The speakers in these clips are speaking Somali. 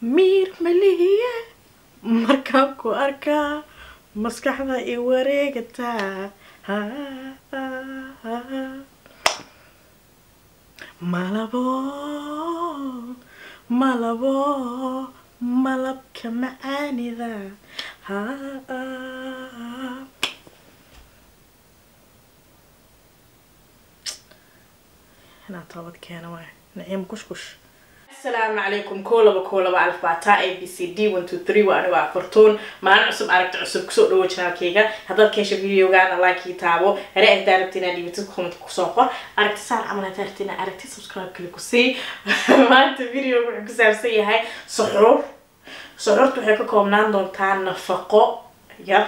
miir malihiye markaan ku arkaa maskaxda i wareegataa malabo malabo malabka macaanida inaa toobad keena waay naciim kushkush asalaamu calaykum koo laba koo laba alf baataa a b c d one two three waa anigo afartuun maalin cusub aragti cusub kusoo dhawo janaalkayga haddaad keesha videogaana like taabo hare ahdaa rabti inaa dhibatid comment kusoo qor aragti saan camal haddaa rabti inaa aragti subscribe kali ku sii maanta video wuxuu ku saabsan yahay suxuur suxuurta waxay ka koobnaan doontaa nafaqo yar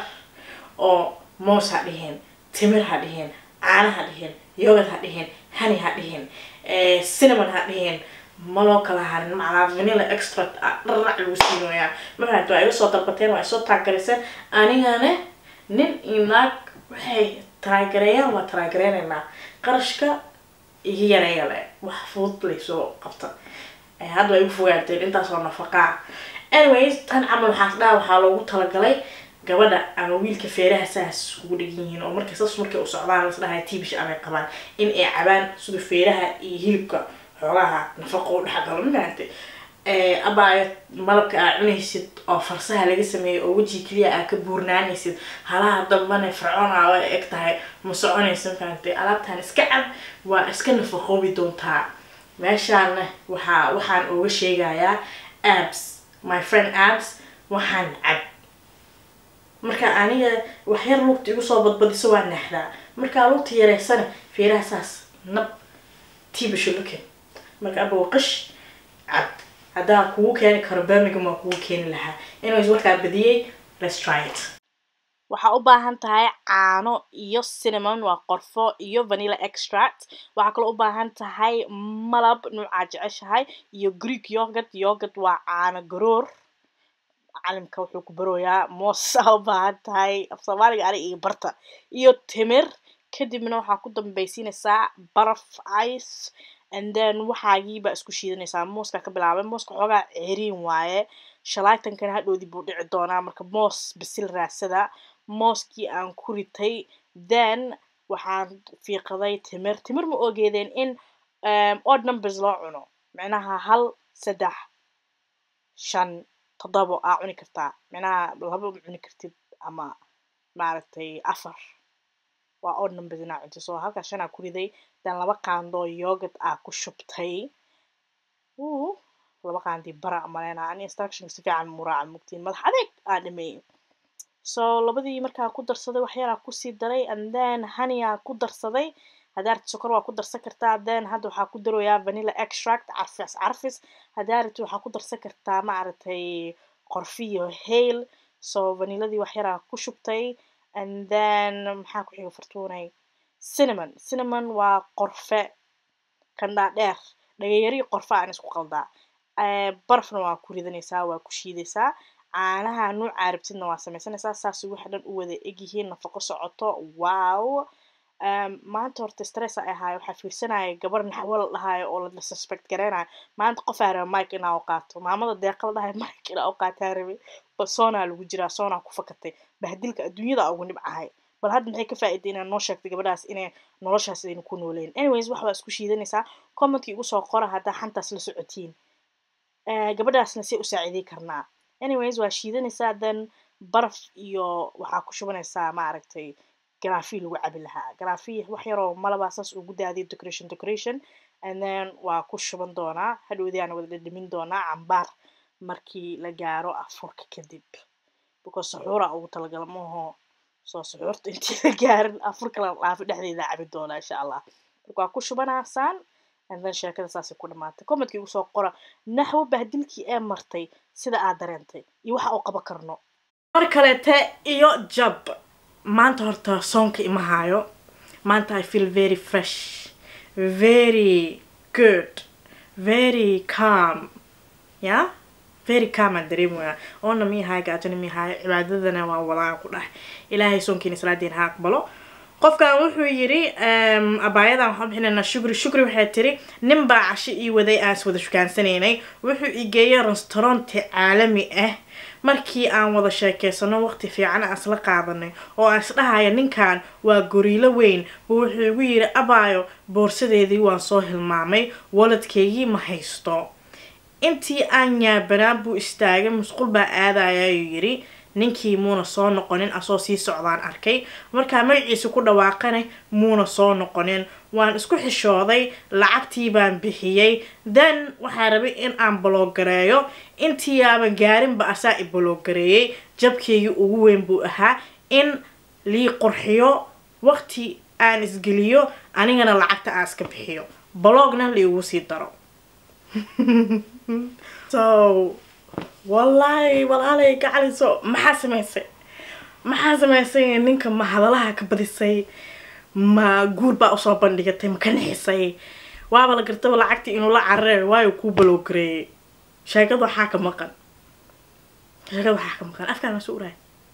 oo moos ha dhihin timir ha dhihin caana ha dhihin yogad ha dhihin hani ha dhihin cinnamon ha dhihin ma loo kala harin macnaa vanilla extract dharac lagu siinoyaa mafahanti waa iga soo dalbateen waa isoo taagariseen anigana nin iyo naag waxay taraagareeyaan waa taraagareynaynaa qarashka iga yareeya le wax fudud laysoo qabta hadda waa igu fogaateen intaasoo nafaqaa anyways tan camal waxaas dhaha waxaa loogu talagalay gabadha ama wiilka feeraha saas ugu dhegan yihiin oo markay sas markay u socdaan las dhahay tibish amay qabaan in ay cabaan sida feeraha iyo hilibka xoogaha nafaqo u dhexgalo mafahantay abaayo malabka aa cunaysid oo farsaha laga sameeyay oo weji keliya aa ka buurnaanaysid halaha dambana fircoona way eg tahay ma soconaysa mafahantay alaabtan iska cab waa iska nafaqoobi doontaa meeshaana waxaa waxaan uga sheegayaa abs my friend abs waxaan cab marka aniga waxyar lugta igu soo badbadiso waa naxdaa markaa lugta yareysana feeraha saas nab tibisho luke marka aba qish cab haddaa kugu keeni karo birmingham waa kugu keeni lahaa anyways warkaa badiyey let's try it waxaa u baahan tahay caano iyo cinnamon waa qorfo iyo vanilla extract waxaa kaloo u baahan tahay malab nuucaa jeceshahay iyo greek yogurt yogurt waa caano garoor calimka wuxuu ku barooyaa moos aa u baahan tahay af soomaaliga ani iyo barta iyo timir kadibna waxaa ku dambaysiinaysaa baraf ice and then waxaagiibaa isku shiidanaysaa mooska ka bilaabay mooska xoogaa ceriin waaye shalaytankana hadhoodii buu dhici doonaa marka moos bisil raadsada mooskii aan ku ritay then waxaan fiiqaday timir timir ma ogeedeen in odd numbers loo cuno micnaha hal saddex shan toddobo aa cuni kartaa micnaha laba ma cuni kartid ama maaragtay afar waa odd numbers inaa cunto so halkaa shanaa ku riday dan laba qaandoo yogurt aa ku shubtay u laba qaandii bara maleyna ani instructionka si fiican muraaca mugtiin madax adeeg aa dhameeyey so labadii markaa ku darsaday waxyaraa kusii daray and then honeyyaa ku darsaday haddaa rabti sokor waa ku darsan kartaa then hadda waxaa ku daroyaa vanilla extract carfis carfis haddaa rabti waxaa ku darsan kartaa maaragtay qorfiyo hail so vaniladii waxyaraa ku shubtay and then maxaa ku xiga fartuunay cinnamon cinnamon waa qorfe kandhaa dheer dhagayari qorfe aan isku qaldaa barafna waa ku ridanaysaa waa ku shiidaysaa caanaha nuucaa rabtidna waa sameysanaysaa saas waxa dhan u wada egyihiin nafaqo socoto wow maanta horta stress ay ahaayo waxaa fiirsanaya gabar naxwo la dhahaayo oo la suspect gareynayo maanta qofaa raba mike inaa u qaato maamada deeqa la dhahayo mike inaa u qaataa rabe bal soonaa lagu jiraa soonaa ku fakatay bahdilka adduunyada ugu nibcahay bal hadda maxay ka faa'iday inaa noo sheegtay gabadhaas inay noloshaas aynu ku nooleyn anyways wax baa isku shiidanaysaa commentkii igu soo qora haddaa xantaas la socotiin gabadhaasna say u saaciiday karnaa anyways waa shiidanaysaa then baraf iyo waxaa ku shubanaysaa maaragtay garaafi lagu cabi lahaa garaafi wax yaroo malabaa saas ugu daadiya decoration decoration and then waa ku shuban doonaa hadhowdiyaana wada dhadhamin doonaa cambaar markii la gaaro afurka kadib because suxuura ugu talagala maaho soo suxuurta intii la gaarin afurka la dhaafi dhexdeeda cabi doonaa insha allah marka waa ku shubanaasaan and then sheekada saasay ku dhamaatay commentkii ugu soo qora naxwo bahdilkii ee martay sida aad dareentay iyo waxa uu qaban karno mar kaleete iyo jab maanta horta soonka ima haayo maanta i feel very fresh very good very calm ya very calm aan dareemaya oona miyahaay gaajona miyahaay cibaadadana waa wadaan ku dhahay ilaahay soonkiina salaadiina ha aqbalo qofkan wuxuu yiri abaayadan waxaan bixinaynaa shukri shukri waxay tiri nin baa casho ii waday aan is wada shukaansanaynay wuxuu ii geeyay restauranti caalami ah markii aan wada sheekeysano waqti fiican aan isla qaadanay oo aan isdhahaya ninkan waa goriilo weyn buu wuxuu igu yiri abaayo boorsadeedii waan soo hilmaamay waladkeygii ma haysto intii aan yaabanaan buu istaagay musqul baa aadaya ayuu yiri ninkii muuna soo noqonin asoo sii socdaan arkay markaa magaciisa ku dhawaaqana muuna soo noqonin waan isku xishooday lacagtii baan bixiyey then waxaa rabay in aan baloogareeyo intii aaban gaarinba asaa i baloogareeyey jabkeygii ugu weyn buu ahaa in lii qurxiyo waqti aan isgeliyo anigana lacagta aan iska bixiyo baloogna liigu sii daro so wallaahi walaalay gacaliso maxaa samaysay maxaa samaysay ninka ma hadalaha ka badisay ma guur baa usoo bandhigatay ma ka nixisay waaba la gartaba lacagtii inuu la carare waayo kuu baloogareeyay sheekada waxaa ka maqan sheekada waxaa ka maqan afkaan ma soo uraay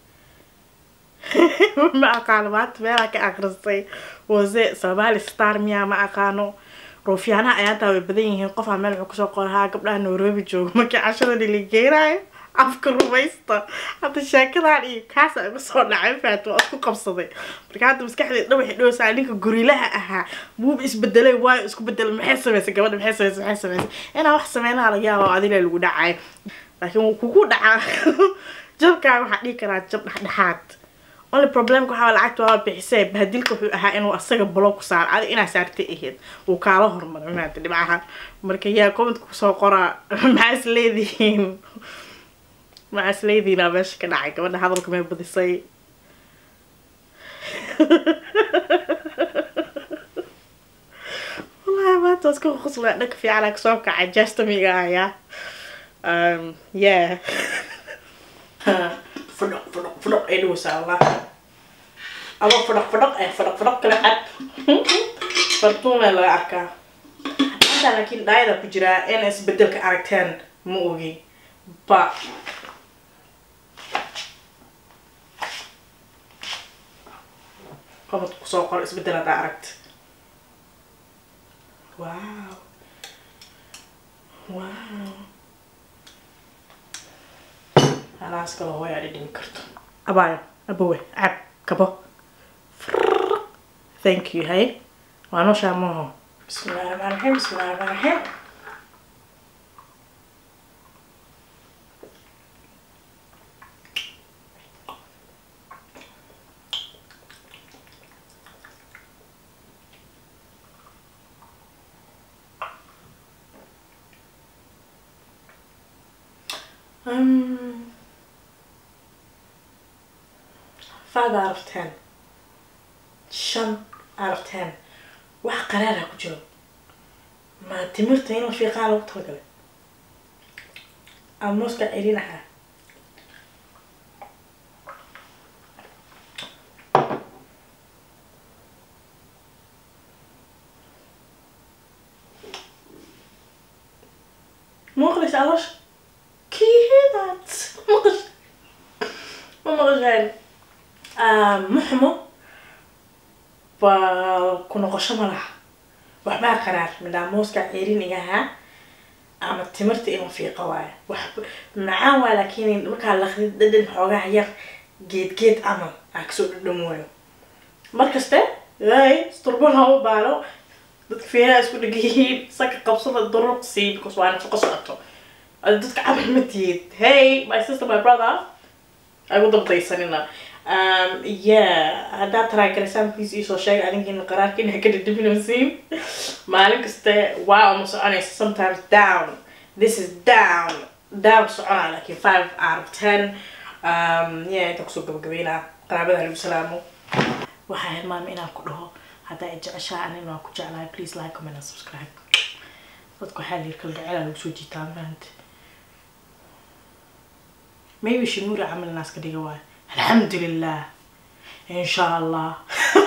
ma aqaano maanta meelaa ka akhristay wase somali star miyaa ma aqaano ruufyaanaha ayaantaa way badan yihiin qofaa meel wuxuu kusoo qorahaa gabdhaha nairobi jooga markii cashada dhiligeenaayo afka rumaysta hadda sheekadan iyo kaasa igu soo dhacay faat waa isku qabsaday marka hadda maskaxdeed dhawaxi dhowsaa ninka gurilaha ahaa buuba isbedelay waayo isku bedelay maxay samaysay gabadha maxay samaysay maxay samaysay inaa wax sameynaha laga yaaba adila lagu dhacay laakiin wuu kugu dhacaa jabkaa waxaa dhihi karaa jab dhexdhexaad only problemka waxaa lacagta waa bixisay bahadilka wuxuu ahaa inuu asaga block ku saaro adi inaa saartay ahayd uu kaala hormaray maanta dhibcaha marka yaa commentka kusoo qoraa maxaa is leedihiin maxaa is leedihiin aa meesha ka dhacay gabadha hadalka may badisay wallahi maanta waa iska quslaa dhanka fiicanaa kasoo kacay jastamiga ayaa um yeah fadhoq fadhoq fadhoq ay dhawaysaa allah aba fadhoq fadhoq eh fadhoq fadhoq kala cad fartuuna laga arkaa hadda laakiin dhaayada ku jiraa in isbedelka aragteen ma ogi ba qabad kusoo qor isbedel haddaa aragta wow wow halaas kale hooyaa dhidhimi karto abaayo abowe cab kabo thank you hay waa nooshaa maaho bismillahi raxmaan raxiim bismillahi raxmaan raxiim Um, five out of ten shan out of ten wax qaraara ku jiro ma timirta in la fiiqaa lagu talagalay ama mooska celin ahaa maqlis alash kiidaad maqash ma maqasheen muxmo ba ku noqosho ma laha waxbaa qaraar midhaa mooska ceerin igahaa ama timirta in la fiiqa waayo wax macaan waa laakiin markaa laqdid dhadhan xoogaha yar geed geed camal aa kasoo dhadhamooyo markaste ay sturbal ha u baaro dadka feeraha isku dhegayihiin saka qabsada duruq sii because waa nafaqo socoto ada dadka camal ma tihid hey my sister my brother ay u dabdaysanina um yeah haddaad taraagalisaan please iisoo sheega adinkiina qaraarkiina ka dhadhaminaysiin maalin kaste wow ma soconaysa sometimes down this is down down soconaa laakiin five out of ten um yeah inta kusoo gabagabeynaa qaraabada lagu salaamo waxaa hilmaama inaan ku dhaho haddaa ay jeceshaa anina waan ku jeclahay please like comment and subscribe dadka waxaa layiri kalgacela lagu soo jiitaa maanta maybe shimura camal naas ka dhiga waayo alxamdulilah insha allah